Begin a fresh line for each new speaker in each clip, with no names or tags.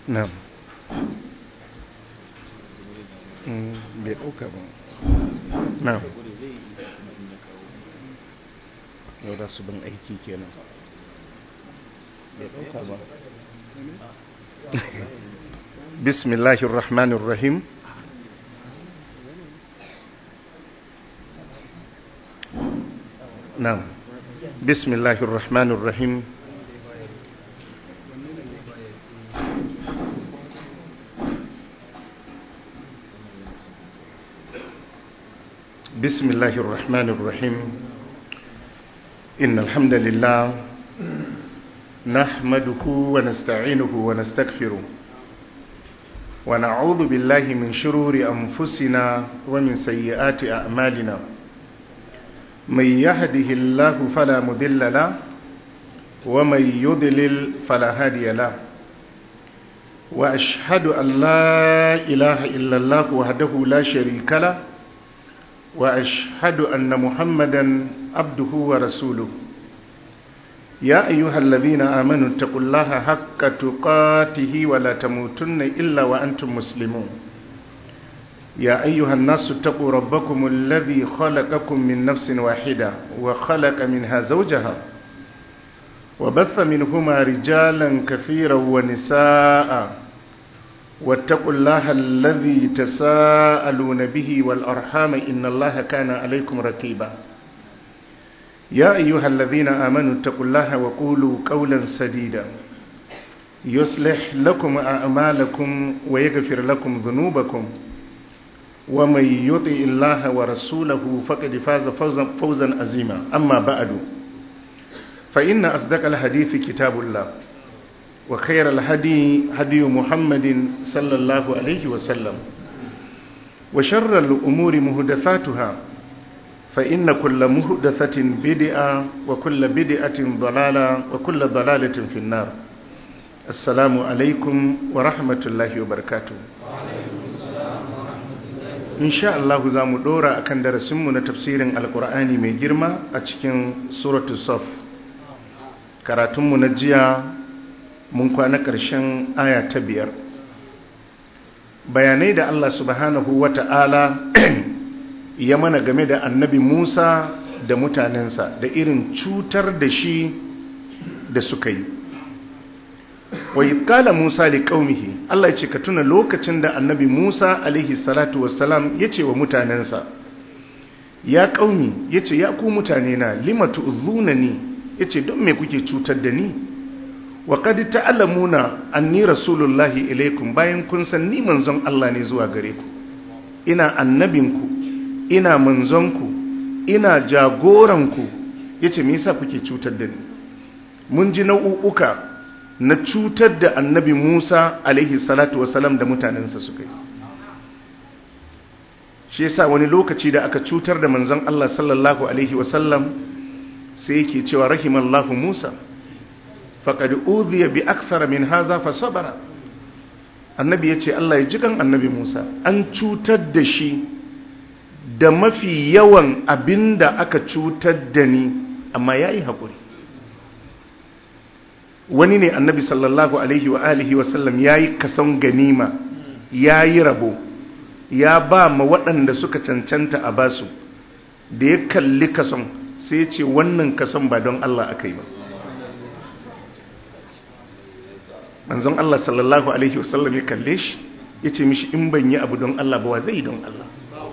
na'am bai ɗauka ba na'am yau da su bin aiki kenan bai ɗauka ba bismillahir rahmanir rahim na'am bismillahir rahmanir rahim بسم الله الرحمن الرحيم إن الحمد لله نحمده ونستعينه ونستغفره ونعوذ بالله من شرور أنفسنا ومن سيئات أعمالنا من يهده الله فلا مذل له ومن يضلل فلا هادي له وأشهد أن لا إله إلا الله وحده لا شريك له واشهد ان محمدا عبده ورسوله يا ايها الذين امنوا اتقوا الله حق تقاته ولا تموتن الا وانتم مسلمون يا ايها الناس اتقوا ربكم الذي خلقكم من نفس واحده وخلق منها زوجها وبث منهما رجالا كثيرا ونساء واتقوا الله الذي تساءلون به والأرحام إن الله كان عليكم ركيبا يا أيها الذين آمنوا اتقوا الله وقولوا قولا سديدا يصلح لكم أعمالكم ويغفر لكم ذنوبكم ومن يطع الله ورسوله فقد فاز فوزا, فوزا عظيما أما بعد فإن أصدق الحديث كتاب الله وخير الهدي هدي محمد صلى الله عليه وسلم وشر الأمور مهدثاتها فإن كل مهدثة بدعة وكل بدعة ضلالة وكل ضلالة في النار السلام عليكم ورحمة الله وبركاته إن شاء الله زام دورا أكن درسمنا تفسير القرآن من جرمة أتكين سورة الصف كراتم نجيا mun kwana ƙarshen aya ta biyar bayanai da Allah subhanahu wa ta'ala ya mana game da annabi Musa da mutanensa da irin cutar da shi da suka yi wa kala Musa da ƙaumihi Allah ce ka tuna lokacin da annabi Musa alaihi salatu wassalam ya ce wa mutanensa ya ƙaumi ya ce ya ku mutane na limatu uzuna ni ya ce don me kuke cutar da ni wa qad ta'lamuna anni rasulullahi ilaikum bayan kun san ni manzon Allah ne zuwa gare ku ina annabinku ina manzonku ina jagoranku yace me yasa kuke cutar da ni mun ji nau'uka na cutar da annabi Musa alaihi salatu wasalam da mutanensa suka yi shi yasa wani lokaci da aka cutar da manzon Allah sallallahu alaihi wasallam sai yake cewa rahimallahu Musa faƙad uziya bi akthara min haza fa sabara annabi yace Allah ya ji kan annabi Musa an cutar da shi da mafi yawan abinda aka cutar da ni amma yayi hakuri wani ne annabi sallallahu alaihi wa alihi wa sallam yayi kason ganima yayi rabo ya ba ma waɗanda suka cancanta a basu da ya kalli kason sai ce wannan kason ba don Allah aka yi ba manzon Allah sallallahu alaihi wasallam ya kalle shi ya ce mishi in ban yi abu don Allah ba wa zai don Allah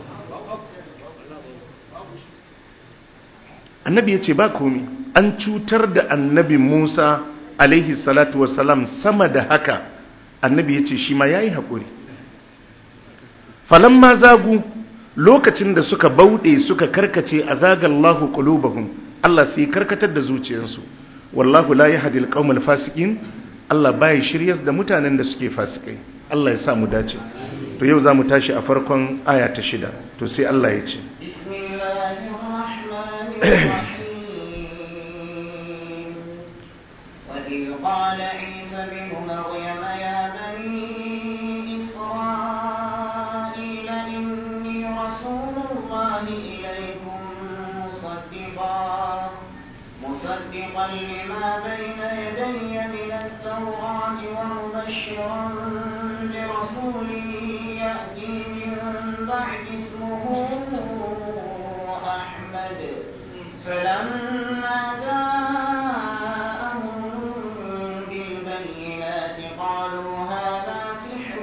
annabi ya ce ba komi an cutar da annabi Musa alaihi salatu wasalam sama da haka annabi ya ce shi ma ya yi haƙuri falon ma zagu lokacin da suka bauɗe suka karkace a zagallahu ƙulubahun Allah sai karkatar da zuciyarsu wallahu la yahdi alqawmal fasiqin Allah baya shiryas da mutanen da suke fasikai Allah ya sa mu dace to yau zamu tashi a farkon aya ta shida to sai Allah ya ce
وإذ قال عيسى بن مريم يا بني إسرائيل إني رسول الله إليكم مصدقا مصدقا لما بين يدي من التوراة ومبشرا مبشرا برسول يأتي من بعد اسمه أحمد فلما جاءهم بالبينات قالوا هذا سحر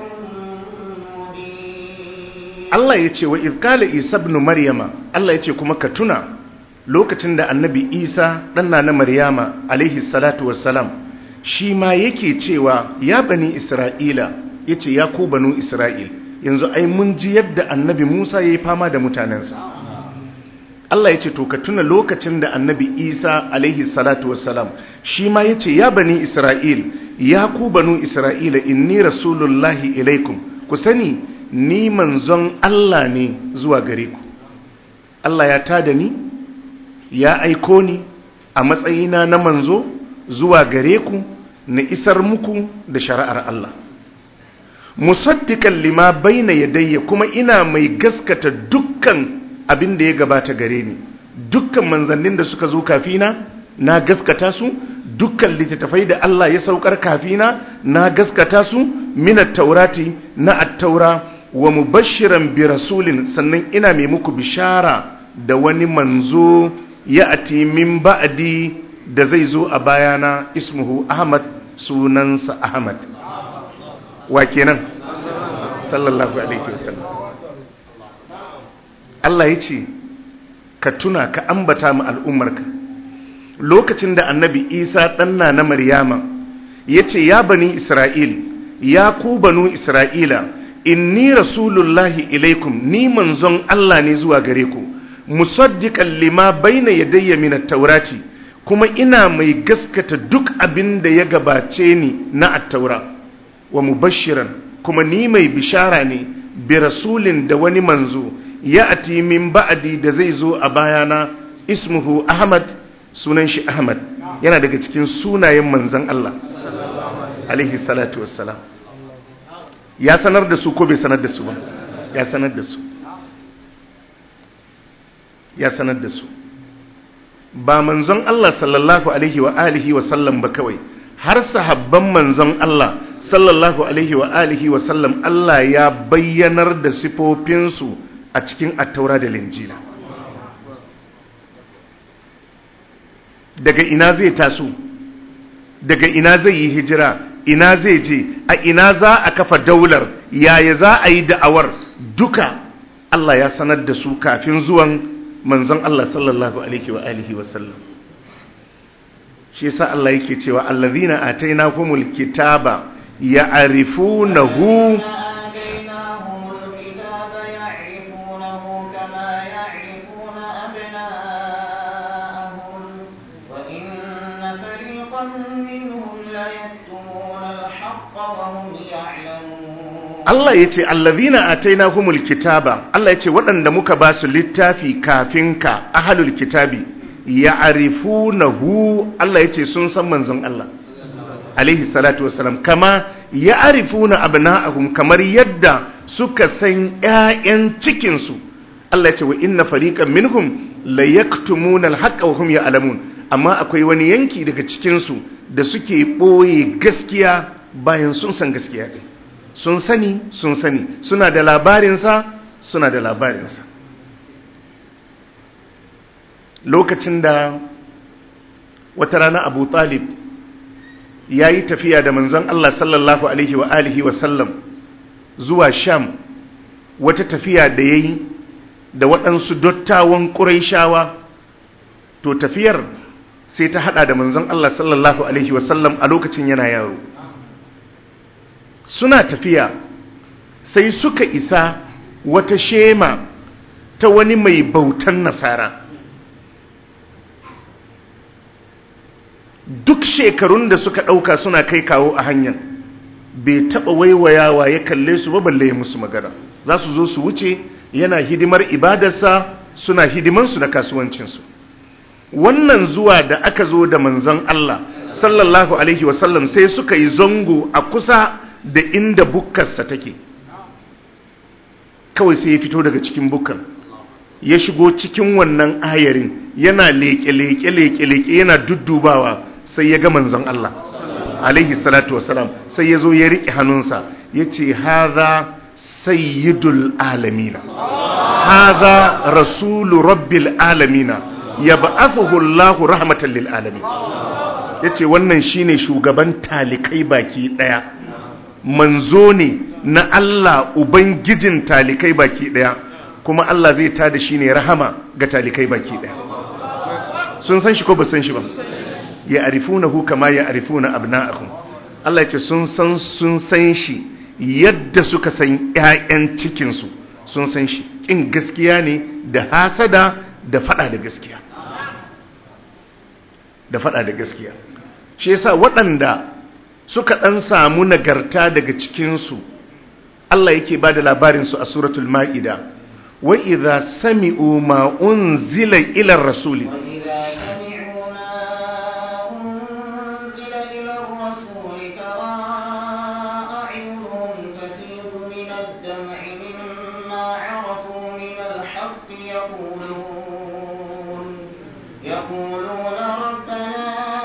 مبين
Allah ya ce wa izkala Isa ibn Maryama Allah ya ce kuma ka tuna lokacin da annabi Isa ɗanna na Maryama alaihi salatu wassalam shi ma yake cewa ya bani Isra'ila ya ce ya ku banu Isra'il yanzu ai mun ji yadda annabi Musa ya yi fama da mutanensa Allah ya ce to ka tuna lokacin da annabi Isa alaihi salatu wassalam shi ma ya ce ya bani Isra'il ya ku banu Isra'ila inni rasulullahi ilaikum ku sani ni manzon Allah ne zuwa gare ku Allah ya tada ni ya aiko ni a matsayina na manzo zuwa gare ku na isar muku da shari'ar Allah musaddiqan lima baina yadayya kuma ina mai gaskata dukkan abin da ya gabata gare ni dukkan manzannin da suka zo kafina na gaskata su dukkan littattafai da Allah ya saukar kafina na gaskata su minat taurati na attaura wa mubashiran bi rasulin sannan ina mai muku bishara da wani manzo ya ati min ba'di da zai zo a bayana ismuhu ahmad sunansa ahmad wa kenan sallallahu alaihi wasallam Allah ya ce ka tuna ka ambata mu al'ummarka lokacin da annabi isa ɗanna na maryama ya ce ya bani isra'il ya ku banu isra'ila inni rasulullahi ilaikum ni manzon Allah ne zuwa gare ku musaddiqan lima baina yadayya min at-taurati kuma ina mai gaskata duk abin da ya gabace ni na at-taura wa mubashiran kuma ni mai bishara ne bi rasulin da wani manzo ya ati min ba'di da zai zo a bayana ismuhu ahmad sunan shi ahmad yana daga cikin sunayen manzon Allah alaihi salatu wassalam ya sanar da su ko bai sanar da su ba ya sanar da su ya sanar da su ba manzon Allah sallallahu alaihi wa alihi wa sallam ba kawai har sahabban manzon Allah sallallahu alaihi wa alihi wa sallam Allah ya bayyanar da sifofinsu a cikin attaura da linjila daga ina zai taso daga ina zai yi hijira ina zai je a ina za a kafa daular yaya za a yi da'awar duka Allah ya sanar da su kafin zuwan manzon Allah sallallahu alaihi wa alihi wa sallam shi yasa Allah yake cewa allazina atainahumul kitaba ya'rifunahu
آتيناهم الكتاب يعرفونه كما يعرفون أبناءهم وإن فريقا منهم ليكتمون الحق وهم يعلمون
Allah ya ce allazina atainahumul kitaba Allah ya ce waɗanda muka ba su littafi kafin ka ahlul kitabi ya'rifunahu Allah ya ce sun san manzon Allah alaihi salatu wassalam kama ya'rifuna abna'ahum kamar yadda suka san ƴaƴan cikin su Allah ya ce wa inna fariqan minhum la yaktumuna al-haqqa wa hum ya'lamun amma akwai wani yanki daga cikin su da suke boye gaskiya bayan sun san gaskiya din sun sani sun sani suna da labarinsa suna da labarinsa lokacin da wata rana abu talib ya yi tafiya da manzon Allah sallallahu alaihi wa alihi wa sallam zuwa sham wata tafiya da ya yi da waɗansu dottawan ƙuraishawa to tafiyar sai ta hada da manzon Allah sallallahu alaihi wa sallam a lokacin yana yaro suna tafiya sai suka isa wata shema ta wani mai bautan nasara duk shekarun da suka ɗauka suna kai kawo a hanyar bai taɓa waiwayawa ya kalle su ba balle ya musu magana za su zo su wuce yana hidimar ibadarsa suna hidimansu na kasuwancinsu wannan zuwa da aka zo da manzon Allah sallallahu alaihi wasallam sai suka yi zango a kusa da inda bukkarsa take kawai sai ya fito daga cikin bukkar ya shigo cikin wannan ayarin yana leƙe-leƙe-leƙe-leƙe yana duddubawa sai ya ga manzon Allah alaihi salatu wasalam sai ya zo ya riƙe hannunsa ya ce haza sayyidul alamina haza rasulu rabbil alamina ya ba'athuhu Allahu rahmatan lil alamin yace wannan shine shugaban talikai baki daya manzo ne na Allah ubangijin talikai baki daya kuma Allah zai tada shi ne rahama ga talikai baki daya sun san shi ko ba san shi ba ya arifunahu kama ya arifuna abna'ahum Allah yace sun san sun san shi yadda suka san ƴaƴan cikin su sun san shi kin gaskiya ne da hasada da fada da gaskiya da fada da gaskiya shi yasa waɗanda suka ɗan samu nagarta daga cikinsu Allah yake ba da labarinsu a suratul ma'ida wa idha sami'u ma unzila ila rasuli
وإذا سمعوا ما أنزل إلى الرسول ترى أعينهم تفيض من الدمع مما عرفوا من الحق يقولون يقولون ربنا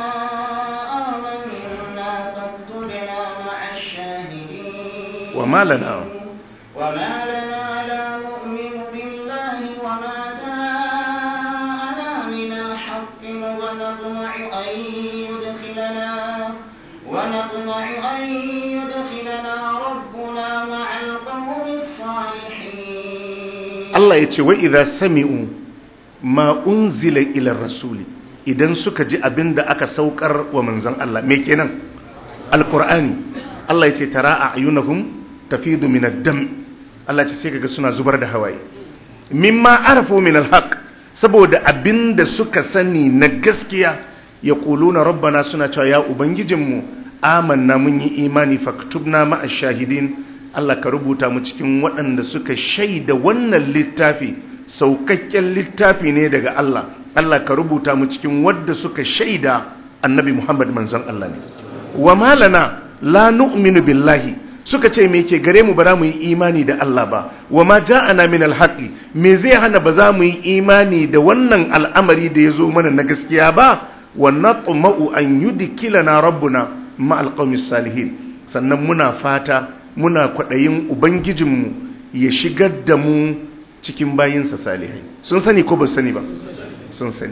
آمنا فاكتبنا مع الشاهدين
وما لنا
وما لنا لا نؤمن بالله وما جاءنا من الحق ونطمع أن يدخلنا ونطمع أن يدخلنا ربنا مع القوم الصالحين
Allah ya ce wa idha sami'u ma unzila ila rasuli idan suka ji abin da aka saukar wa manzon Allah me kenan alqur'ani Allah ya ce tara a'yunahum tafidu min ad-dam Allah ya ce sai kaga suna zubar da hawaye mimma arafu min al-haq saboda abin da suka sani na gaskiya yaquluna rabbana suna cewa ya ubangijinmu amanna mun yi imani faktubna ma'a shahidin Allah ka rubuta mu cikin waɗanda suka shaida wannan littafi saukakken littafi ne daga Allah Allah ka rubuta mu cikin wadda suka shaida annabi Muhammad manzon Allah ne wa malana la nu'minu billahi suka ce me ke gare mu ba za mu yi imani da Allah ba wa ma ja'ana min alhaqi me zai hana ba za mu yi imani da wannan al'amari da ya zo mana na gaskiya ba wa natma'u an yudkilana rabbuna ma alqawmis salihin sannan muna fata muna kwaɗayin ubangijinmu ya shigar da mu cikin bayinsa salihai sun sani ko ba sani ba sun sani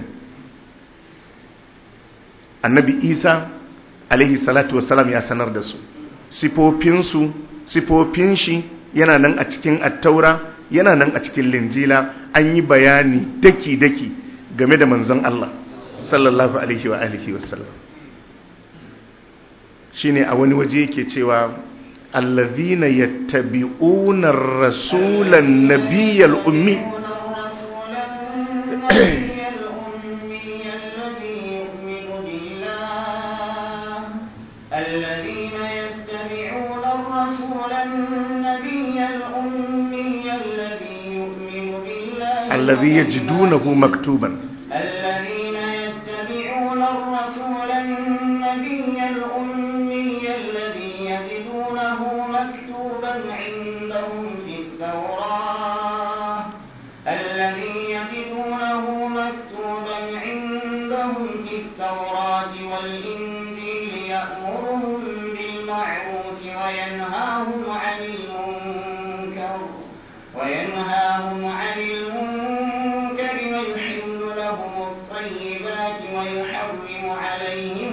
annabi isa alaihi salatu wasalam ya sanar da su sifofinsu sifofin shi yana nan a cikin attaura yana nan a cikin linjila an yi bayani daki-daki game da manzon Allah sallallahu alaihi wa alihi wasallam shine a wani waje yake cewa الذين يتبعون الرسول النبي الأمي
الرسول النبي الأمي الذي يؤمن بالله الذين يتبعون الرسول النبي الأمي الذي يؤمن بالله
الذي يجدونه مكتوبا
الذين يتبعون الرسول النبي الأمي الذي يجدونه مكتوبا عندهم في التوراة الذي يجدونه مكتوبا عندهم في التوراة والإنجيل يأمرهم بالمعروف وينهاهم عن المنكر وينهاهم عن المنكر ويحل لهم الطيبات ويحرم عليهم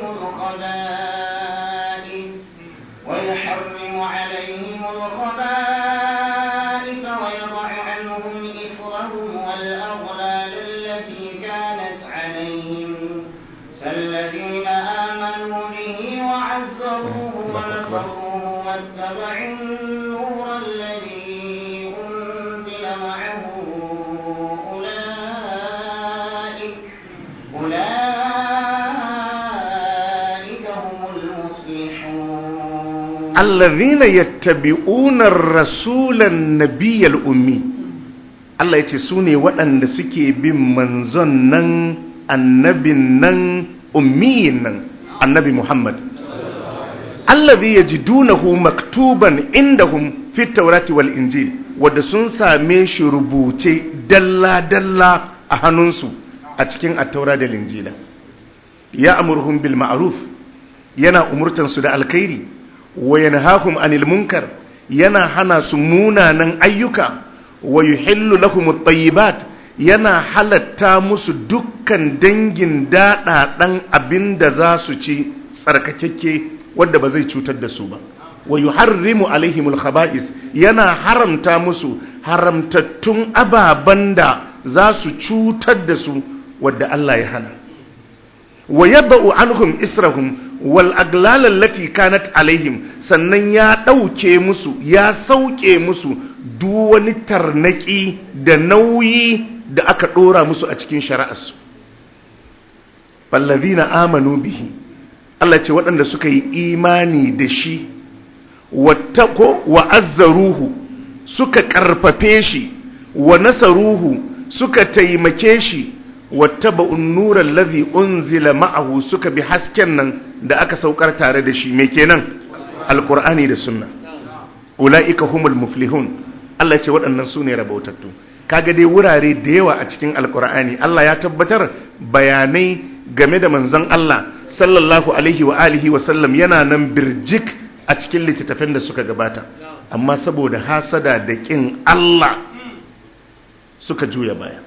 الخبائث ويحرم عليهم الخبائث ويضع عنهم إصرهم والأغلال التي كانت عليهم فالذين آمنوا به وعزروه ونصروه واتبعوا النور الذي أنزل معه أولئك أولئك هم المفلحون
الذين يتبعون الرسول النبي الأمي Allah ya ce su ne waɗanda suke bin manzon nan annabin nan ummiyin nan annabi Muhammad allazi yajidunahu maktuban indahum fit tawrati wal injil wanda sun same shi rubuce dalla dalla a hannunsu a cikin attaura da linjila ya amurhum bil ma'ruf yana umurtansu da alkhairi wa yanhahum anil munkar yana hana su munanan ayyuka wa yuhillu lahum at-tayyibat yana halatta musu dukkan dangin daɗaɗan abin da za su ci tsarkakekke wadda ba zai cutar da su ba wa yuharrimu alaihimul khaba'is yana haramta musu haramtattun ababen da za su cutar da su wadda Allah ya hana wa yadau anhum israhum wal aglal allati kanat alaihim sannan ya ɗauke musu ya sauke musu duk wani tarnaki da nauyi da aka ɗora musu a cikin shari'arsu fallazina amanu bihi Allah ce waɗanda suka yi imani da shi wattako wa azzaruhu suka ƙarfafe shi wa nasaruhu suka taimake shi wattaba'un nuran ladhi unzila ma'ahu suka bi hasken nan da aka saukar tare da shi me kenan alqur'ani da sunna ulaika humul muflihun Allah ce waɗannan su ne rabautattu kaga dai wurare da yawa a cikin alqur'ani Allah ya tabbatar bayanai game da manzon Allah sallallahu alaihi wa alihi wa sallam yana nan birjik a cikin littattafan da suka gabata amma saboda hasada da kin Allah suka juya baya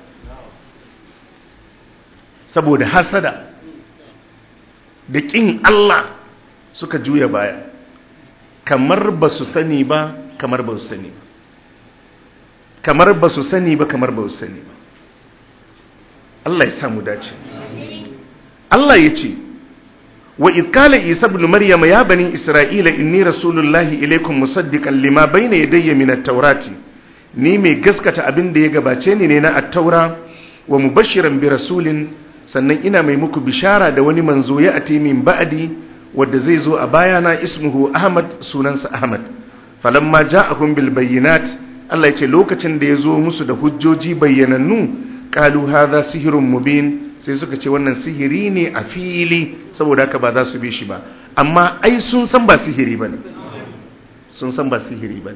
saboda hasada da kin Allah suka juya baya kamar ba su sani ba kamar ba su sani ba kamar ba su sani ba kamar ba su sani ba Allah ya samu dace Allah ya ce wa idkala isa ibn maryam ya bani isra'ila inni rasulullahi ilaikum musaddiqan lima bayna yadayya min at-taurati ni mai gaskata abin da ya gabace ni ne na at-taura wa mubashiran bi rasulin sannan ina mai muku bishara da wani manzo ya ati min ba'di wanda zai zo a bayana ismuhu ahmad sunansa ahmad falamma ja'akum bil bayyinat Allah ya ce lokacin da ya zo musu da hujjoji bayyanannu qalu hadha sihrun mubin sai suka ce wannan sihiri ne a fili saboda haka ba za su bi shi ba amma ai sun san ba sihiri bane sun san ba sihiri bane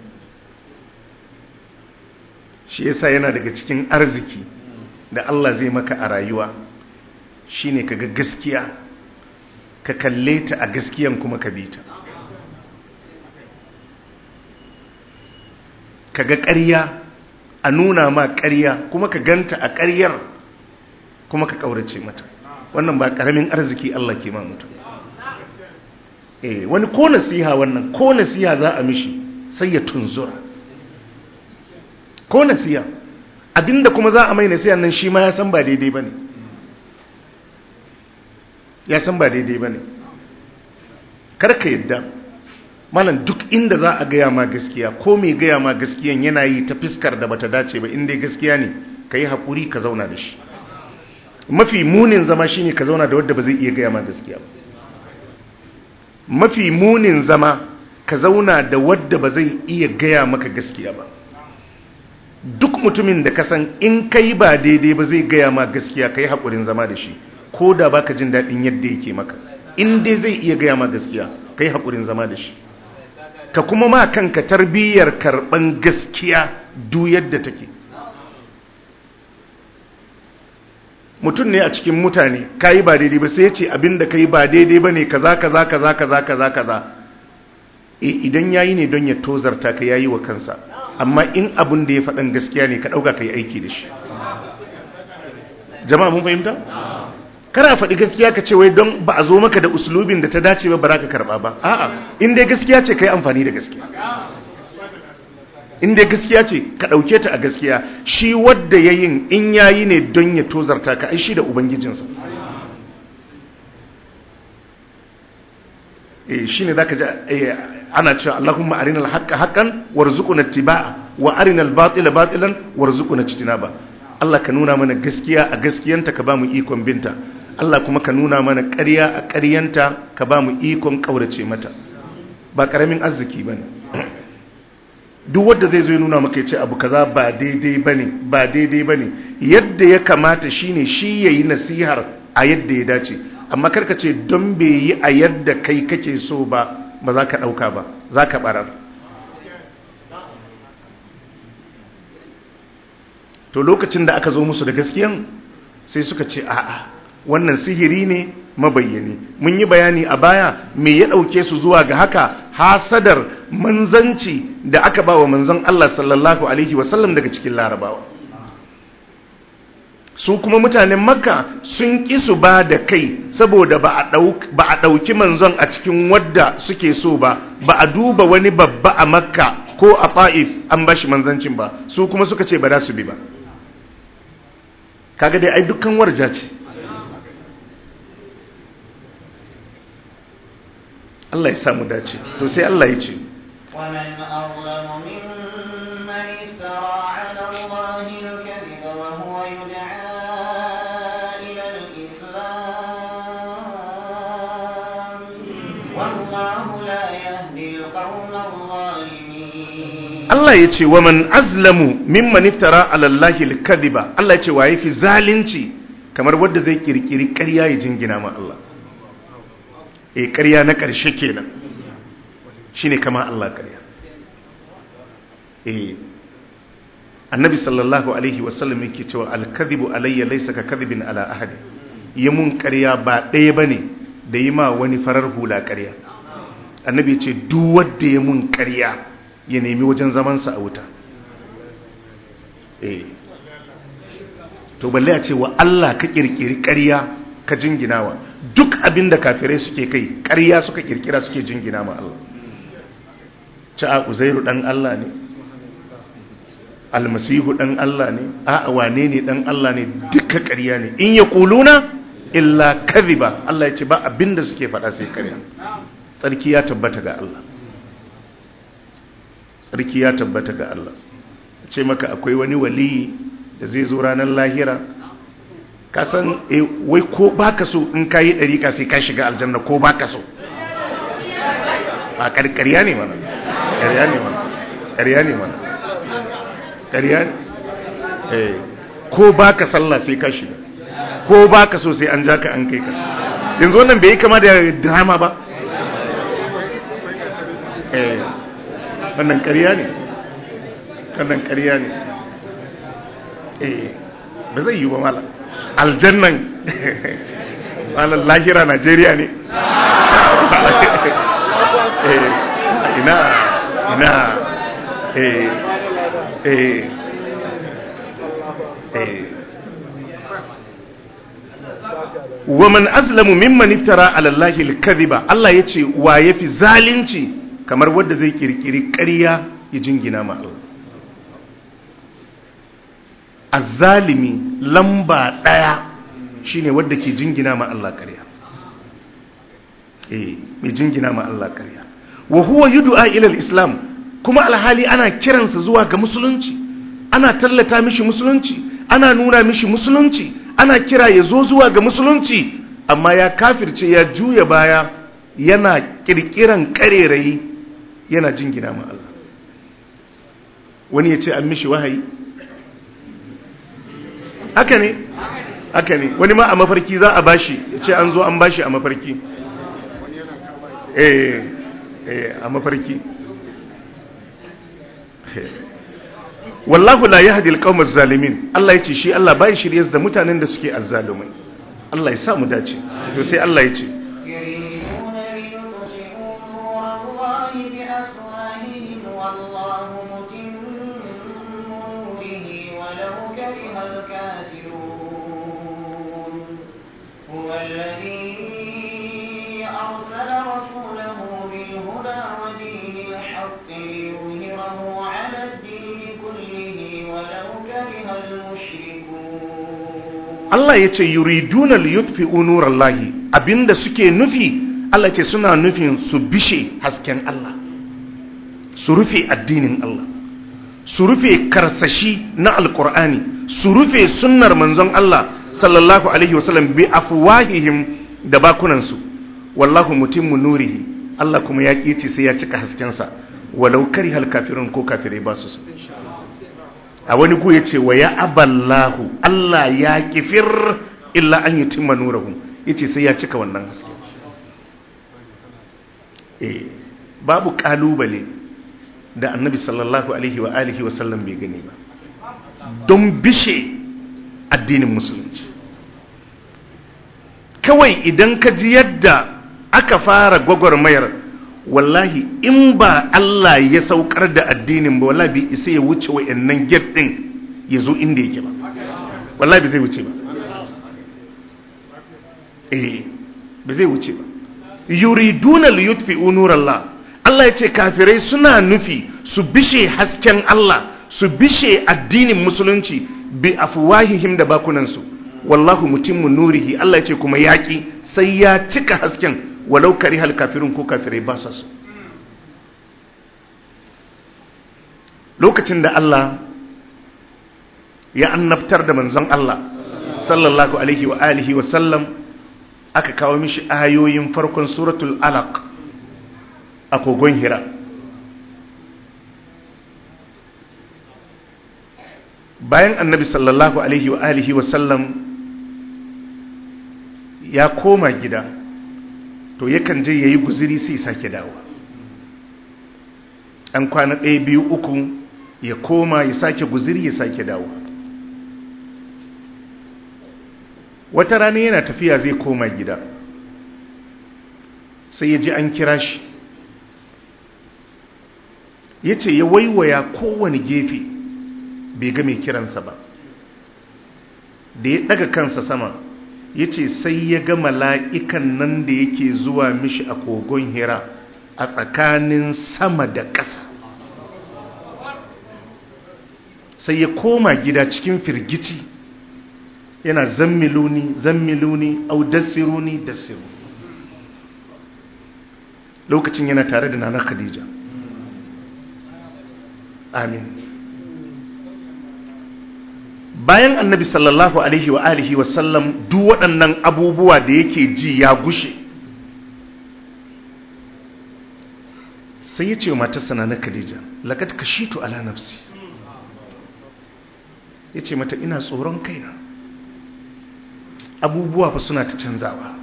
shi yasa yana daga cikin arziki da Allah zai maka a rayuwa shine kaga gaskiya ka kalle ta a gaskiyan kuma ka bi ta kaga ƙarya a nuna ma ƙarya kuma ka ganta a ƙaryar kuma ka ƙaurace mata wannan ba ƙaramin arziki Allah ke ma mutum eh wani ko nasiha wannan ko nasiha za a mishi sai ya tunzura ko nasiha abinda kuma za a mai nasiha nan shi ma ya san ba daidai bane ya san ba daidai bane karka yadda malam duk inda za a gaya ma gaskiya ko mai gaya ma gaskiyan yana yi ta fiskar da bata dace ba inda gaskiya ne ka yi haƙuri ka zauna da shi mafi munin zama shine ka zauna da wadda ba zai iya gaya ma gaskiya ba mafi munin zama ka zauna da wadda ba zai iya gaya maka gaskiya ba duk mutumin da ka san in kai ba daidai ba zai gaya ma gaskiya ka yi haƙurin zama da shi ko da ba ka jin daɗin yadda yake maka in dai zai iya gaya ma gaskiya ka yi haƙurin zama da shi ka kuma ma kanka tarbiyyar karɓan gaskiya du yadda take mutum ne a cikin mutane ka yi ba daidai ba sai ya ce abinda ka yi ba daidai ba ne kaza kaza kaza kaza kaza kaza e idan ya yi ne don ya tozarta ka ya yi wa kansa amma in abin da ya faɗan gaskiya ne ka ɗauka ka yi aiki da shi jama'a mun fahimta? kana faɗi gaskiya ka ce wai don ba a zo maka da uslubin da ta dace ba ba za ka karɓa ba a'a in dai gaskiya ce ka yi amfani da gaskiya in dai gaskiya ce ka ɗauke ta a gaskiya shi wadda ya yin in ya yi ne don ya tozarta ka aishi da ubangijinsa e shi ne za ka ji ana cewa allahumma arinal haƙƙa haƙƙan warzuquna tiba'a wa arinal batila batilan warzuquna ba Allah ka nuna mana gaskiya a gaskiyanta ka ba mu ikon binta Allah kuma ka nuna mana ƙarya a ƙaryanta ka ba mu ikon ƙaurace mata ba ƙaramin arziki ba ne duk wadda zai zo ya nuna maka ya ce abu kaza ba daidai ba ne ba daidai ba ne yadda ya kamata shi ne shi ya yi nasihar a yadda ya dace amma karka ce don bai yi a yadda kai kake so ba ba za ka ɗauka ba za ka ɓarar to lokacin da aka zo musu da gaskiyan sai suka ce a'a wannan sihiri ne mabayyani mun yi bayani a baya me ya ɗauke su zuwa ga haka hasadar manzanci da aka ba wa manzon Allah sallallahu alaihi wasallam daga cikin larabawa su kuma mutanen makka sun ƙi su ba da kai saboda ba a ɗauki manzon a cikin wadda suke so ba ba a duba wani babba a makka ko a fa'if an ba shi manzancin ba su kuma suka ce ba za su bi ba kaga dai ai dukkan warja ce Allah ya samu dace to sai Allah ya ce
ومن أظلم ممن افترى على الله الكذب وهو يدعى إلى الإسلام والله لا يهدي القوم الظالمين
Allah ya ce wa man azlamu mimman iftara ala Allahi al-kadhiba Allah ya ce wa yafi zalunci kamar wanda zai kirkiri ƙarya ya jingina ma Allah eh ƙarya na ƙarshe kenan shine kama Allah ƙarya eh annabi sallallahu alaihi wasallam yake cewa al-kadhibu alayya laysa ka kadhibin ala ahadi yi mun ƙarya ba ɗaya bane da yi ma wani farar hula ƙarya annabi ya ce duk wanda ya mun ƙarya ya nemi wajen zamansa a wuta eh to balle a ce wa Allah ka kirkiri ƙarya ka jinginawa duk abin da kafirai suke kai ƙarya suka kirkira suke jingina ma Allah ci a uzairu dan Allah ne almasihu dan Allah ne a wane ne dan Allah ne duka ƙarya ne in ya kuluna illa kadhiba Allah ya ce ba abin da suke faɗa sai ƙarya tsarki ya tabbata ga Allah tsarki ya tabbata ga Allah ce maka akwai wani wali da zai zo ranar lahira kasan e, wai ko baka so in ka yi ɗariƙa sai ka shiga aljanna ko baka so ba ƙarƙarya ne mana ƙarya ne mana ƙarya ne mana ƙarya ne eh ko baka sallah sai ka shiga ko baka so sai an ja ka an kai ka yanzu wannan bai yi kama da drama ba eh wannan ƙarya ne wannan ƙarya ne eh ba zai yi ba mala aljannan malar lahira najeriya ne eh ina ina eh eh eh waman azlamu mimman iftara ala allahi alkadhiba Allah yace wa yafi zalunci kamar wanda zai kirkiri ƙarya ya jingina ma Allah azzalimi lamba ɗaya shine wanda ke jingina ma Allah ƙarya eh mai jingina ma Allah ƙarya wa huwa yud'a ila islam kuma alhali ana kiransa zuwa ga musulunci ana tallata mishi musulunci ana nuna mishi musulunci ana kira ya zo zuwa ga musulunci amma ya kafirce ya juya baya yana kirkiran karerayi yana jingina ma Allah wani ya ce an mishi wahayi haka ne haka ne wani ma a mafarki za a bashi ya ce an zo an bashi a mafarki eh eh a mafarki wallahu la yahdi alqawma zalimin Allah yace shi Allah bai shirye da mutanen da suke azzalumai Allah ya sa mu dace to sai Allah yace
يريدون ليطفئوا نور الله بأفواههم والله متم نوره ولو كره الكافرون هو الذي أرسل رسوله بالهدى ودين الحق ليظهره على الدين كله ولو كره المشركون
Allah yace yuriduna liyutfi'u nurallahi abinda suke nufi Allah yace suna nufin su bishe hasken Allah su rufe addinin Allah su rufe karsashi na alkur'ani su rufe sunnar manzon Allah sallallahu alaihi wasallam bi afwahihim da bakunansu wallahu mutimmu nurihi Allah kuma ya kici sai ya cika haskensa walau karihal kafirun ko kafirai ba su so a wani ku yace wa ya aballahu Allah ya kifir illa an yutimma nurahu yace sai ya cika wannan haske eh babu kalubale da annabi sallallahu alaihi wa alihi wa sallam bai gani ba don bishe addinin musulunci kawai idan ka ji yadda aka fara gwagwarmayar wallahi in ba Allah ya saukar da addinin ba wallahi bai isa ya wuce wa'annan gate din ya zo inda yake ba wallahi bai zai wuce ba eh bai zai wuce ba yuriduna liyutfi'u nurallah Allah ya ce kafirai suna nufi su bishe hasken Allah su bishe addinin musulunci bi afwahihim da bakunansu wallahu mutimmu nurihi Allah ya ce kuma yaki sai ya cika hasken walau karihal kafirun ko kafirai ba sa so lokacin da Allah ya annabtar da manzon Allah sallallahu alaihi wa alihi wa sallam aka kawo mishi ayoyin farkon suratul alaq a kogon hira bayan annabi sallallahu alaihi wa alihi wa sallam ya koma gida to yakan je yayi guziri sai sake dawo an kwana ɗaya biyu uku ya koma ya sake guziri ya sake dawo wata rana yana tafiya zai koma gida sai ya ji an kira shi ya ce ya waiwaya kowane gefe bai ga mai kiransa ba da ya daga kansa sama ya ce sai ya ga mala'ikan nan da yake zuwa mishi a kogon hira a tsakanin sama da ƙasa sai ya koma gida cikin firgici yana zammiluni zammiluni au dassiruni dassiru lokacin yana tare da nana khadija amin bayan annabi sallallahu alaihi wa alihi wa sallam duk waɗannan abubuwa da yake ji ya gushe sai ya ce wa matarsa na khadija laqad kashitu ala nafsi ya ce mata ina tsoron kaina abubuwa fa suna ta canzawa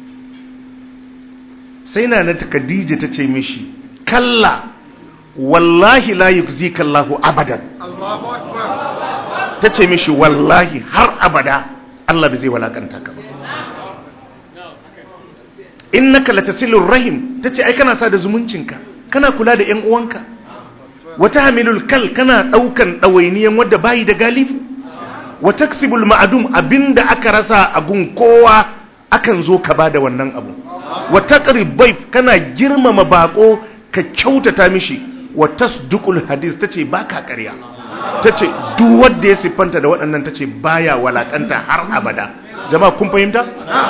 sai na na khadija ta ce mishi kalla wallahi la yukzika Allahu abadan ta ce mishi wallahi har abada Allah bai zai walakanta ka ba innaka latasilur rahim tace ai kana sa da zumuncinka kana kula da ƴan uwanka wata hamilul kal kana daukan dawainiyan wanda bayi da galifu wa taksibul ma'dum abinda aka rasa a gun kowa akan zo ka bada wannan abu wa taqrib bayf kana girmama bako ka kyautata mishi wa tasduqul hadis tace baka ƙarya tace duk wanda ya siffanta da waɗannan tace baya walakanta har abada jama'a kun fahimta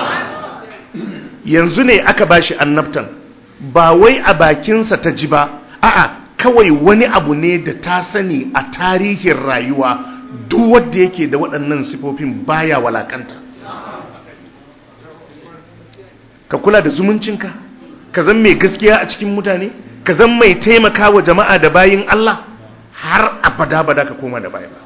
yanzu ne aka bashi annabtan ba wai a bakinsa ta ji ba a'a kawai wani abu ne da ta sani a tarihin rayuwa duk wanda yake da waɗannan sifofin baya walakanta ka kula da zumuncinka ka zan mai gaskiya a cikin mutane ka zan mai taimaka wa jama'a da bayin Allah har abada bada ka koma da baya ba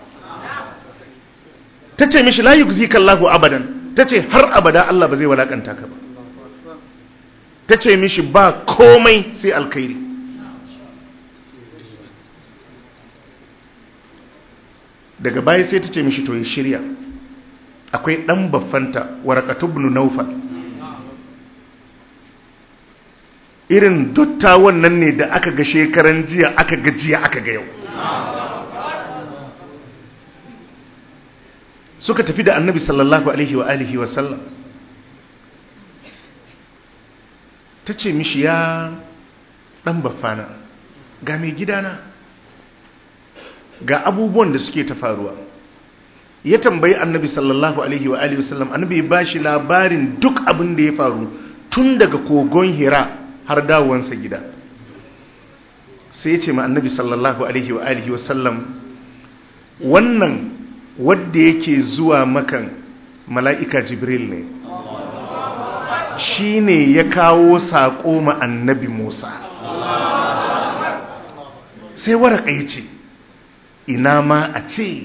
ta ce mishi la yugzika Allahu abadan ta ce har abada Allah ba zai walakanta ka ba ta ce mishi ba komai sai alkhairi daga baya sai ta ce mishi to ya shirya akwai dan baffanta warakatu ibn naufal irin dottawan nan ne da aka ga shekaran jiya aka ga jiya aka ga yau suka tafi da annabi sallallahu alaihi wa alihi wa sallam ta ce mishi ya dan baffana ga mai gidana ga abubuwan da suke ta faruwa ya tambayi annabi sallallahu alaihi wa alihi wa sallam annabi ba shi labarin duk abin da ya faru tun daga kogon hira har dawowansa gida sai ya ce ma annabi sallallahu alaihi wa alihi wa sallam wannan wadda yake zuwa makan mala'ika jibril ne shi ne ya kawo saƙo ma annabi musa sai waraka ya ce ina ma a ce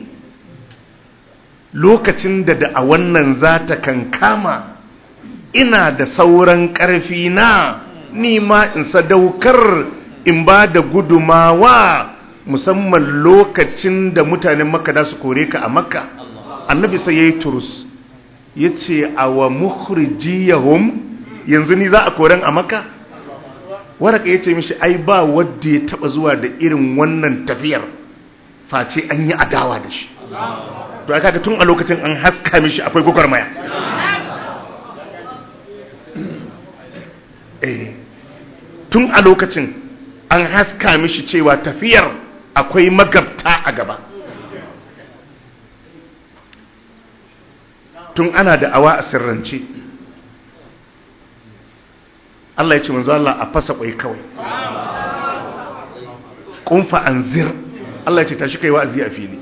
lokacin da da a wannan za ta kankama ina da sauran ƙarfi na nima in sadaukar in ba da gudumawa musamman lokacin da mutanen makka da su kore ka a makka annabi sai ya yi turus ya ce a wa mukhrijiyahum yanzu ni za a koren a maka waraka ya ce mishi ai ba wadda ya taba zuwa da irin wannan tafiyar face an yi adawa da shi to aka ga tun a lokacin an haska mishi akwai gwagwarmaya eh tun a lokacin an haska mishi cewa tafiyar akwai magabta a gaba tun ana da awa a sirrance Allah ya ce manzo Allah a fasa kwai kawai kunfa anzir Allah ya ce tashi kai wa'azi a fili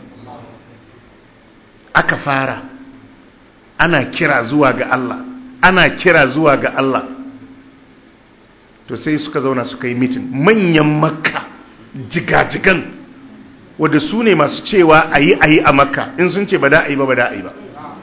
aka fara ana kira zuwa ga Allah ana kira zuwa ga Allah to sai suka zauna suka yi mitin manyan makka jigajigan wadda su ne masu cewa a yi a yi a makka in sun ce ba da a yi ba ba da a yi ba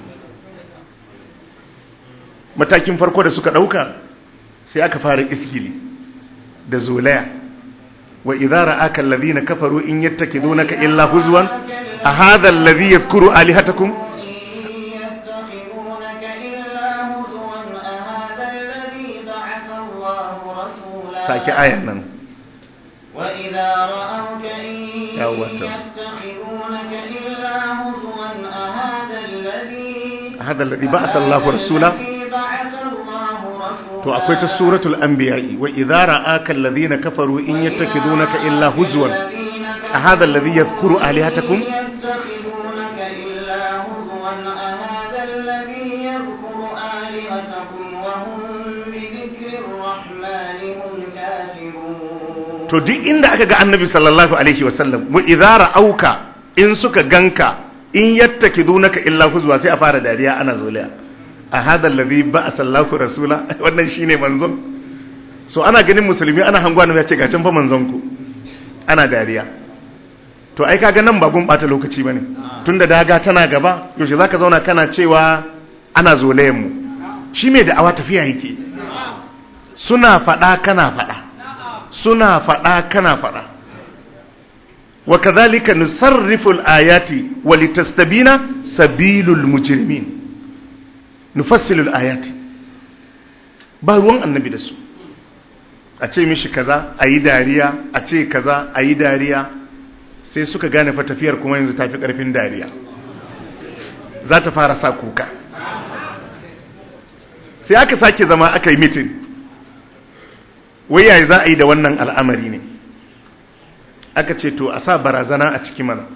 matakin farko da suka ɗauka sai aka fara iskili da zolaya wa idara aka lalazina kafaru in yattakidunaka illa huzwan a hadha alladhi yadhkuru alihatakum
يتخذونك إلا هزوا أهذا الذي بعث الله رسولا
sake ayan nan
وإذا رأوك إن
يا وتر.
يتخذونك إلا هزوا أهذا الذي
hadha alladhi ba'atha Allahu rasula
الذي بعث الله رسولا
to akwai ta suratul anbiya'i wa idara aka alladhina kafaru in yattakidunaka illa huzwan a hadha alladhi yadhkuru alihatakum
يتخذونك إلا هزوا أهذا الذي يذكر آلهتكم وهم بذكر الرحمن هم كافرون
to duk inda aka ga annabi sallallahu alaihi wasallam wa idara auka in suka ganka in yattakidunaka illa huzwa sai a fara dariya ana zoliya a hadha alladhi ba'atha Allahu rasula wannan shine manzon so ana ganin musulmi ana hangwa ya ce ga can fa manzon ku ana dariya to ai kaga nan ba gun bata lokaci bane tunda daga tana gaba yaushe zaka zauna kana cewa ana zolayen mu shi mai da'awa tafiya yake suna fada kana fada suna fada kana fada wa kadhalika nusarrifu al-ayati wa litastabina sabilul mujrimin nufassilu al-ayati ba ruwan annabi da su a ce mishi kaza ayi dariya a ce kaza ayi dariya sai suka gane fa tafiyar kuma yanzu tafi karfin dariya za ta fara sa kuka sai aka sake zama aka yi mitin wai yayi za a yi da wannan al'amari ne aka ce to a sa barazana a ciki mana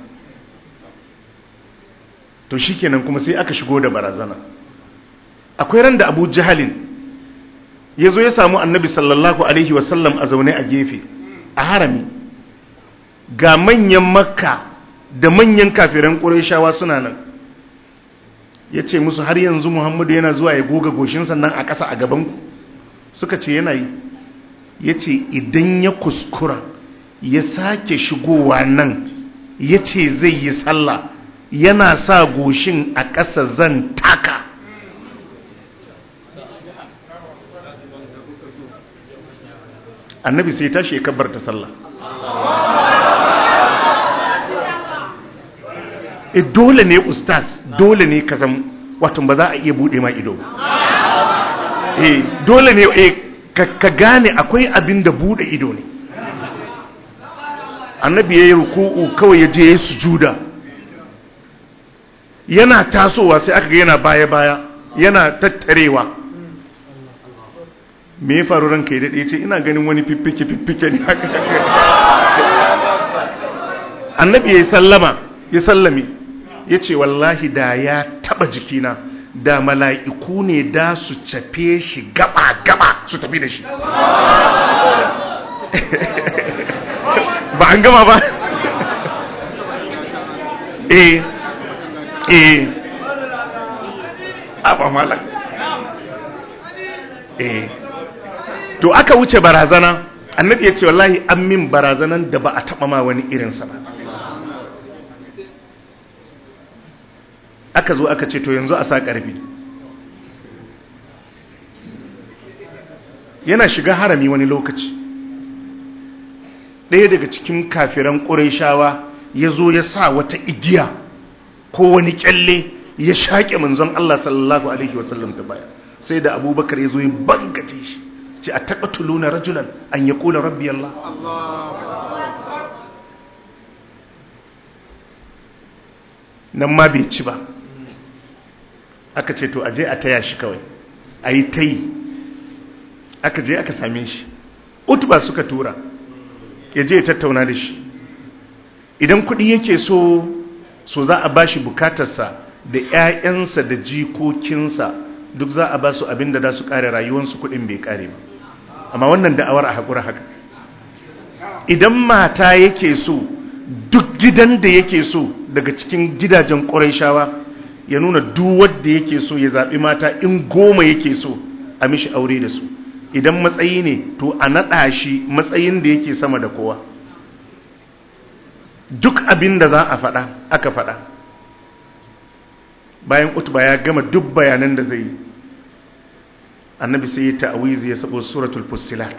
to shikenan kuma sai aka shigo da barazana akwai ran da abu jahalin ya zo ya samu annabi sallallahu alaihi wasallam a zaune a gefe a harami ga manyan makka da manyan kafiran ƙurashawa suna nan ya ce musu har yanzu muhammadu yana zuwa ya goga goshin sannan a ƙasa a gabanku suka ce yana yi ya ce idan ya kuskura ya sake shigowa nan ya ce zai yi sallah yana sa goshin a ƙasa zan taka annabi sai tashi ya kabbarta sallah e dole ne ustaz dole ne ka zama wato ba za a iya bude ma ido e dole ne e ka gane akwai abin da bude ido ne annabi ya yi ruku'u kawai ya je ya sujuda yana tasowa sai aka ga yana baya-baya yana tattarewa me ya faru ranka ya daɗe ce ina ganin wani fiffike-fiffike ne haka annabi ya yi sallama ya sallame ya ce wallahi da ya taɓa jikina da mala'iku ne da su cafe shi gaba-gaba su tafi da shi ba an gama ba eh eh a ba malak eh to aka wuce barazana annabi ya ce wallahi an min barazanan da ba a taba ma wani irinsa ba aka zo aka ce to yanzu a sa ƙarfi yana shiga harami wani lokaci ɗaya daga cikin kafiran ƙuraishawa ya zo ya sa wata igiya ko wani kyalle ya shaƙe manzon Allah sallallahu alaihi wasallam da baya sai da abubakar ya zo ya bangace shi ce a taɓa tuluna rajulan an ya ƙula rabbi Allah nan ma bai ci ba aka ce to a je a taya shi kawai a yi ta yi aka je aka same shi utuba suka tura ya je ya tattauna da shi idan kuɗi yake so so za a ba shi bukatarsa da 'ya'yansa da jikokinsa duk za a ba su abin da za su kare rayuwarsu kuɗin bai kare ba amma wannan da'awar a haƙura haka idan mata yake so duk gidan da yake so daga cikin gidajen ƙuraishawa ya nuna duk wadda yake so ya zaɓi mata in goma yake so a mishi aure da su idan matsayi ne to a naɗa shi matsayin da yake sama da kowa duk abin da za a faɗa aka faɗa bayan utba ya gama duk bayanan da zai yi annabi sai ya ta'awizi ya sabo suratul fussilat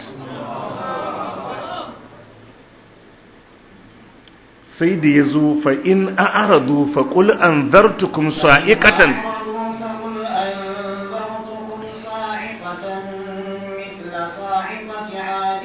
sai da ya zo fa in a'radu fa qul anzartukum sa'iqatan
فقل أنذرتكم صاعقة مثل صاعقة عاد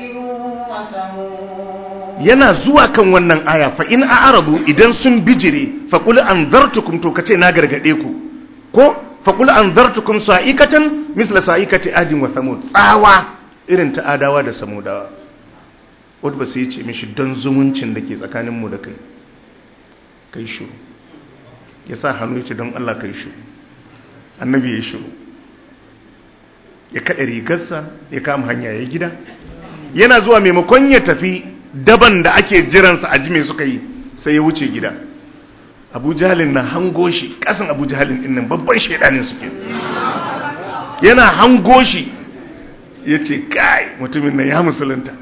وثمود
yana zuwa kan wannan aya fa in a'radu idan sun bijire fa qul anzartukum to kace na gargade ku ko fa qul anzartukum sa'iqatan misla sa'iqati adin wa thamud tsawa irin ta adawa da samudawa wadda sai ya ce mishi don zumuncin da ke tsakanin mu da kai kai shiru ya sa hannu ya ce don Allah kai shiru annabi ya shiru ya kaɗa rigarsa ya kama hanya ya gida yana zuwa maimakon ya tafi daban da ake jiransa a ji mai suka yi sai ya wuce gida abu jihalin na hango shi kasan abu jihalin dinnan babban shaidanin suke yana hango shi ya ce kai mutumin nan ya musulunta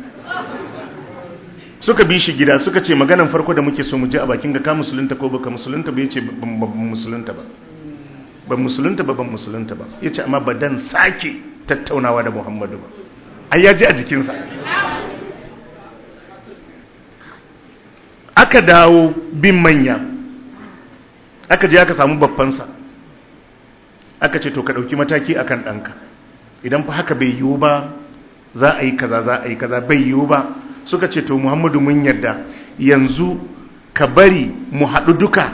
suka bi shi gida suka ce maganan farko da muke so mu je a bakin ga ka musulunta ko baka musulunta ba ya ce ban musulunta ba ban musulunta ba ban musulunta ba ya ce amma ba dan sake tattaunawa da muhammadu ba ai ya ji a jikinsa aka dawo bin manya aka je aka samu babbansa aka ce to ka ɗauki mataki akan ɗanka idan fa haka bai yiwu ba za a yi kaza za a yi kaza bai yiwu ba suka ce to muhammadu mun yarda yanzu ka bari mu haɗu duka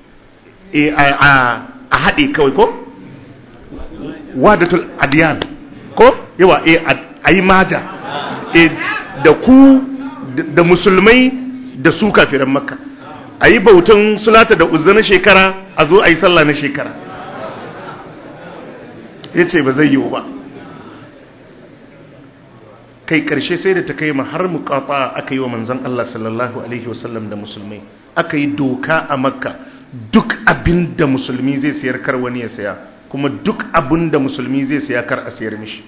a haɗe kawai ko wadatul adiyan ko yawa a yi maja da ku da musulmai da su kafiran makka a yi bautan sulata da uzza na shekara a zo a yi sallah na shekara ya ce ba zai yiwu ba kai karshe sai da ta kai ma har mukata aka yi wa manzon Allah sallallahu alaihi wasallam da musulmai aka yi doka a makka duk abin da musulmi zai sayar kar wani ya saya kuma duk abin da musulmi zai saya kar a sayar mishi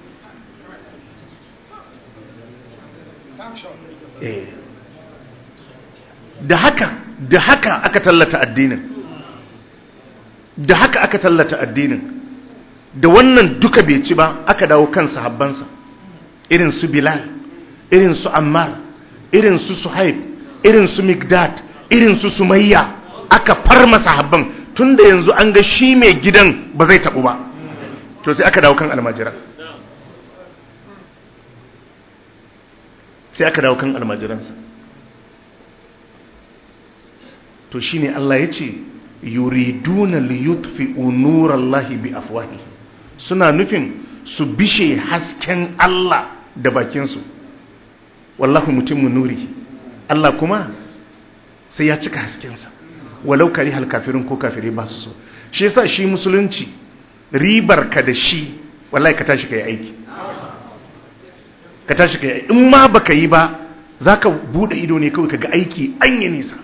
da haka da haka aka tallata addinin da haka aka tallata addinin da wannan duka bai ci ba aka dawo kan sahabbansa irin su bilal irin su ammar irin su suhaib irin su migdad irin su sumayya aka farma sahabban tun da yanzu an ga shi mai gidan ba zai taɓu ba to sai aka dawo kan almajira sai aka dawo kan almajiransa to shine Allah ya ce yuriduna liyutfi'u nurallahi bi afwahi suna nufin su bishe hasken Allah da bakinsu wallahu mutimmu nuri Allah kuma sai ya cika haskensa walau kari hal kafirin ko kafirai ba su so shi yasa shi musulunci ribar ka da shi wallahi ka tashi ka yi aiki ka tashi ka yi aiki in ma baka yi ba zaka bude ido ne kawai ka ga aiki an yi nisa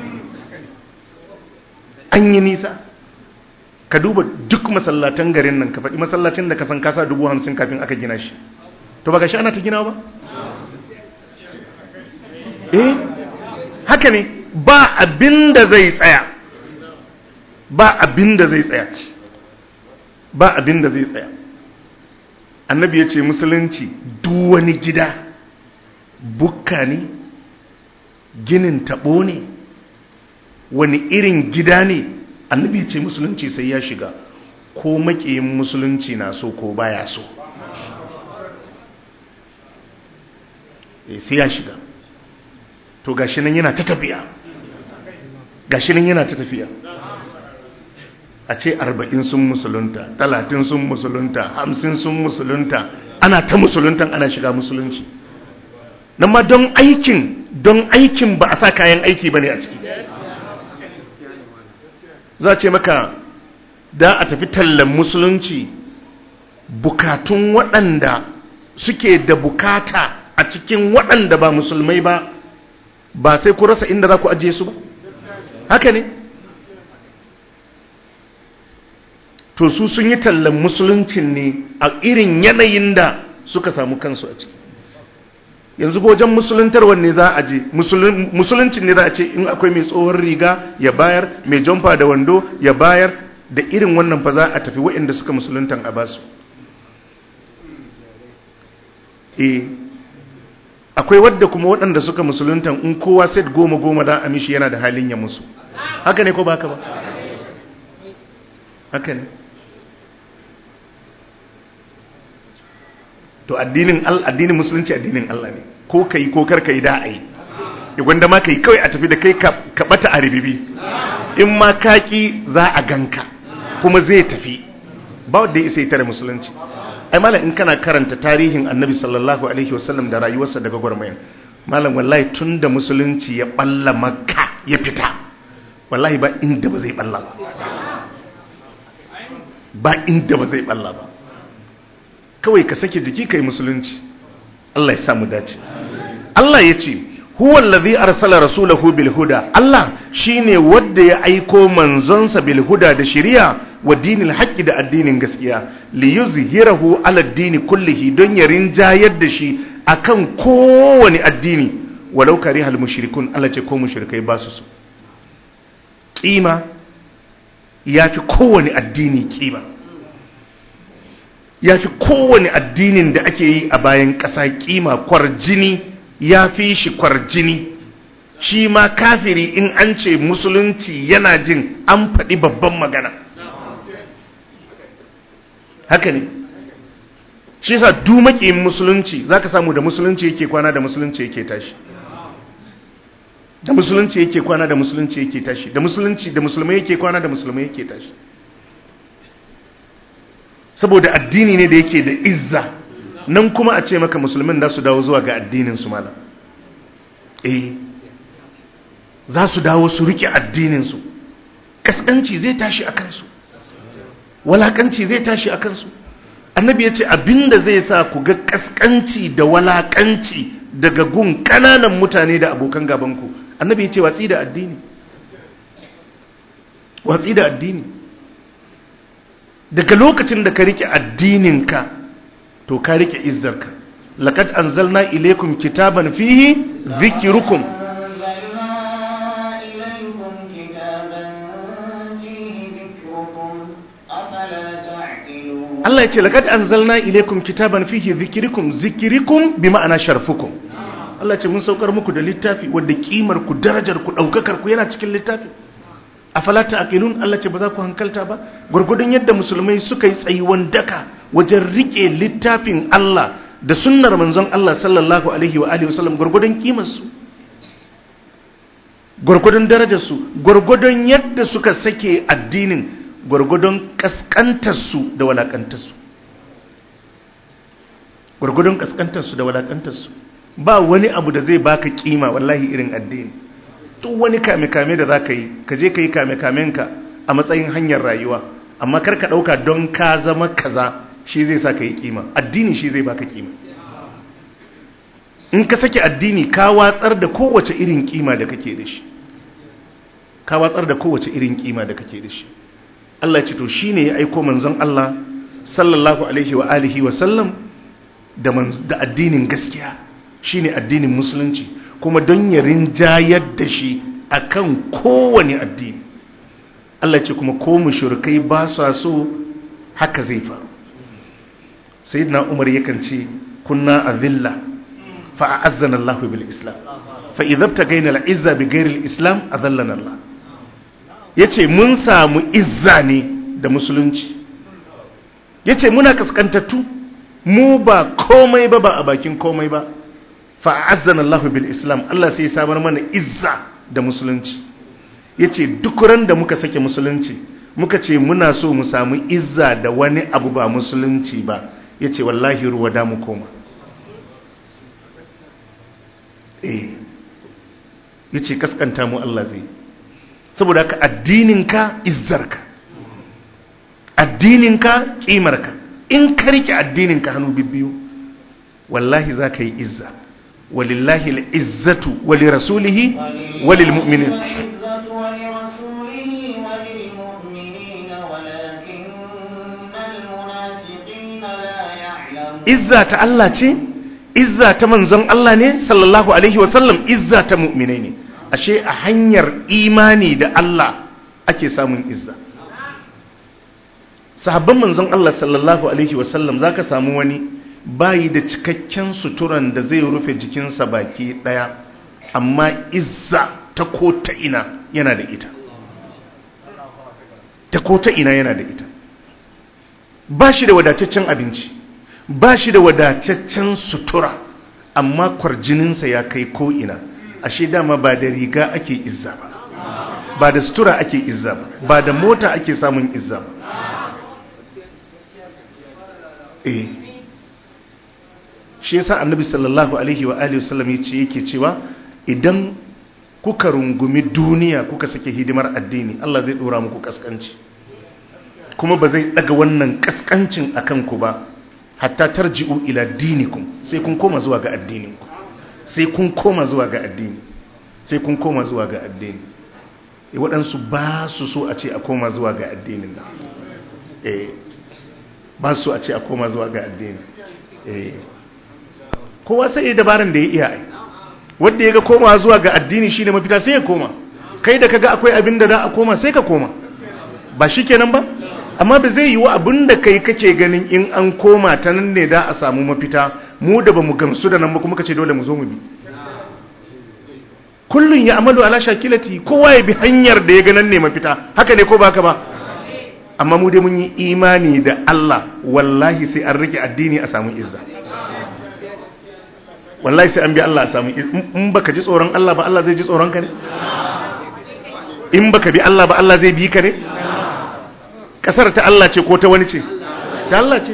an yi nisa ka duba duk masallatan garin nan ka faɗi masallacin da ka san kasa dubu hamsin kafin aka gina shi to ba ga shi ana ta gina ba eh haka ne ba abin da zai tsaya ba abin da zai tsaya ba abin da zai tsaya annabi ya ce musulunci duk wani gida bukka ne ginin taɓo ne wani irin gida ne annabi ya ce musulunci sai ya shiga ko makiyin musulunci na so ko baya so sai ya shiga to gashi nan yana ta tafiya gashi nan yana ta tafiya a ce arba'in sun musulunta talatin sun musulunta hamsin sun musulunta ana ta musuluntan ana shiga musulunci nan ma don aikin don aikin ba a sa kayan aiki ba ne a ciki za ce maka da a tafi tallan musulunci bukatun waɗanda suke da bukata a cikin waɗanda ba musulmai ba ba sai ku rasa inda za ku ajiye su ba haka ne to su sun yi tallan musuluncin ne a irin yanayin da suka samu kansu a ciki yanzu wajen musuluntarwar ne za a je musuluncin ne za a ce in akwai mai tsohon riga ya bayar mai jamfa da wando ya bayar da irin wannan fa za a tafi waɗanda suka musuluntan a basu eh akwai wadda kuma waɗanda suka musuluntan in kowa set goma goma da amishi yana da halin ya musu haka ne ko ba haka ba haka ne to addinin addinin musulunci addinin Allah ne ko kai ko kar kai da ai ya gwanda ma kai kawai a tafi da kai ka bata a ribibi in ma kaki za a ganka kuma zai tafi ba wanda ya isa tare musulunci ai malam in kana karanta tarihin annabi sallallahu alaihi wasallam da rayuwarsa daga gwarmayan malam wallahi tun da musulunci ya balla makka ya fita wallahi ba inda ba zai balla ba ba inda ba zai balla ba kawai ka sake jiki kai musulunci Allah ya samu dace Allah ya ce huwa allazi arsala rasulahu bil huda Allah shine wanda ya aiko manzonsa bil huda da shari'a wa dinil haqqi da addinin gaskiya li yuzhirahu ala dini kullihi don ya rinjayar da shi akan kowane addini walau karihal mushrikun Allah ce ko mushrikai ba su so kima yafi kowane addini kima yafi kowane addinin da ake yi a bayan ƙasa kima kwarjini ya fi shi kwarjini shi ma kafiri in an ce musulunci yana jin an faɗi babban magana haka ne shi sa dumakin musulunci za ka samu da musulunci yake kwana da musulunci yake tashi da musulunci yake kwana da musulunci yake tashi da musulunci da musulmai yake kwana da musulmai yake tashi saboda addini ne da yake da izza nan kuma a ce maka musulmin za su dawo zuwa ga addinin su malam eh za su dawo su rike addinin su kaskanci zai tashi a kansu walakanci zai tashi a kansu annabi ya ce abinda zai sa ku ga kaskanci da walakanci daga gun kananan mutane da abokan gabanku annabi ya ce watsi da addini watsi da addini daga lokacin da ka rike addininka to ka rike izzarka laqad anzalna ilaykum kitaban fihi dhikrukum Allah ya ce laqad anzalna ilaykum kitaban fihi dhikrukum zikrikum bi ma'ana sharfukum Allah ce mun saukar muku da littafi wanda kimar ku darajar ku daukakar ku yana cikin littafi afala ta'qilun Allah ce ba za ku hankalta ba gurgudun yadda musulmai suka yi tsayuwan daka wajen rike littafin Allah da sunnar manzon Allah sallallahu alaihi wa alihi wasallam gurgudun kimar su gurgudun darajar su gurgudun yadda suka sake addinin gurgudun kaskantar su da walakantar su gurgudun kaskantar su da walakantar su ba wani abu da zai baka kima wallahi irin addini duk wani kame-kame da za ka yi ka je ka yi kame-kamenka a matsayin hanyar rayuwa amma kar ka ɗauka don ka zama kaza shi zai sa ka yi kima addini shi zai baka kima in ka sake addini ka watsar da kowace irin kima da kake da shi ka watsar da kowace irin kima da kake da shi Allah ce to shine ya aiko manzon Allah sallallahu alaihi wa alihi wa sallam da da addinin gaskiya shine addinin musulunci kuma don ya rinjayar da shi a kan kowane addini Allah ce kuma ko mushrikai ba sa so haka zai faru sayyidina umar yakan ce kunna azilla fa a'azzana Allah bil islam fa idza tagayna al izza bi ghairi al islam adallana Allah ya ce mun samu izza ne da musulunci ya ce muna kaskantattu mu ba komai ba ba a bakin komai ba fa'azzan Allah bil Islam Allah sai samar mana izza da musulunci ya ce duk ran da muka sake musulunci muka ce muna so mu samu izza da wani abu ba musulunci ba ya ce wallahi ruwa da mu koma eh ya ce kaskanta mu Allah zai saboda ka addininka izzarka addininka kimarka in ka rike addininka hannu bibbiyu wallahi za ka yi izza walillahi al'izzatu wali rasulihi walil mu'minin
العزة ولرسوله وللمؤمنين ولكن المنافقين لا يعلمون
izza ta Allah ce izza ta manzon Allah ne sallallahu alaihi wasallam izza ta mu'minai ne ashe a hanyar imani da Allah ake samun izza sahabban manzon Allah sallallahu alaihi wasallam zaka samu wani bayi da cikakken suturan da zai rufe jikinsa baki daya amma izza ta ko ta ina yana da ita ta ko ta ina yana da ita ba shi da wadataccen abinci ba shi da wadataccen sutura amma kwarjininsa ya kai ko'ina ashe dama ba da riga ake izza ba ba da sutura ake izza ba ba da mota ake samun izza ba eh shi yasa annabi sallallahu alaihi wa alihi wasallam yace yake cewa idan kuka rungumi duniya kuka sake hidimar addini Allah zai dora muku kaskanci kuma ba zai daga wannan kaskancin akan ku ba hatta tarji'u ila dinikum sai kun koma zuwa ga addininku sai kun koma zuwa ga addini sai kun koma zuwa ga addini e waɗansu ba su so a ce a koma zuwa ga addinin nan eh ba su so a ce a koma zuwa ga addini eh kowa sai ya dabaran da ya iya ai wanda ya ga koma zuwa ga addini shine mafita sai ya koma kai da kaga akwai abin da za a koma sai ka koma ba shikenan ba amma ba zai yi wa abin da kai kake ganin in an koma ta nan ne da a samu mafita mu da ba mu gamsu da nan ba kuma kace dole mu zo mu bi kullun ya amalu ala shakilati kowa ya bi hanyar da ya ganin ne mafita haka ne ko ba haka ba amma mu dai mun yi imani da Allah wallahi sai an rike addini a samu izza wallahi sai an bi Allah a samu in baka ji tsoron Allah ba Allah zai ji tsoron ka ne in baka bi Allah ba Allah zai bi ka ne kasar ta Allah ce ko ta wani ce ta Allah ce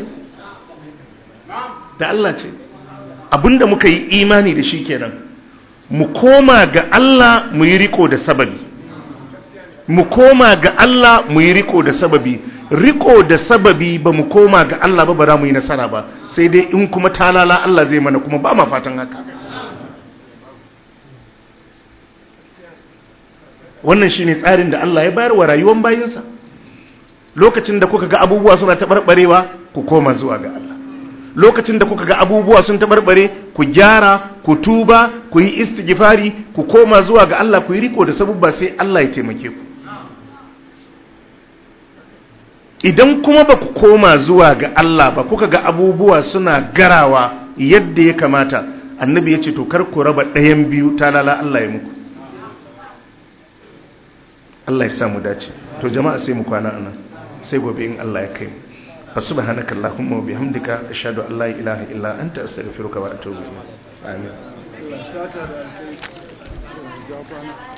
ta Allah ce abinda muka yi imani da shi kenan mu koma ga Allah mu yi riko da sababi mu koma ga Allah mu yi riko da sababi riko da sababi ba mu koma ga Allah ba ba za mu yi nasara ba sai dai in kuma talala Allah zai mana kuma ba ma fatan haka wannan shine tsarin da Allah ya bayar wa rayuwar bayinsa lokacin da kuka ga abubuwa suna taɓarɓarewa ku koma zuwa ga Allah lokacin da kuka ga abubuwa sun taɓarɓare ku gyara ku tuba ku yi istighfari ku koma zuwa ga Allah ku yi riko da sabubba sai Allah ya taimake ku idan kuma ba ku koma zuwa ga Allah ba kuka ga abubuwa suna garawa yadda ya kamata annabi ya ce to kar ku raba ɗayan biyu ta lala Allah ya muku Allah ya samu dace to jama'a sai mu kwana anan sai gobe in Allah ya kai mu fa subhanaka allahumma wa bihamdika ashhadu an la ilaha illa anta astaghfiruka wa atubu ilayk amin
Allah ya saka da alkai. Ja kwana.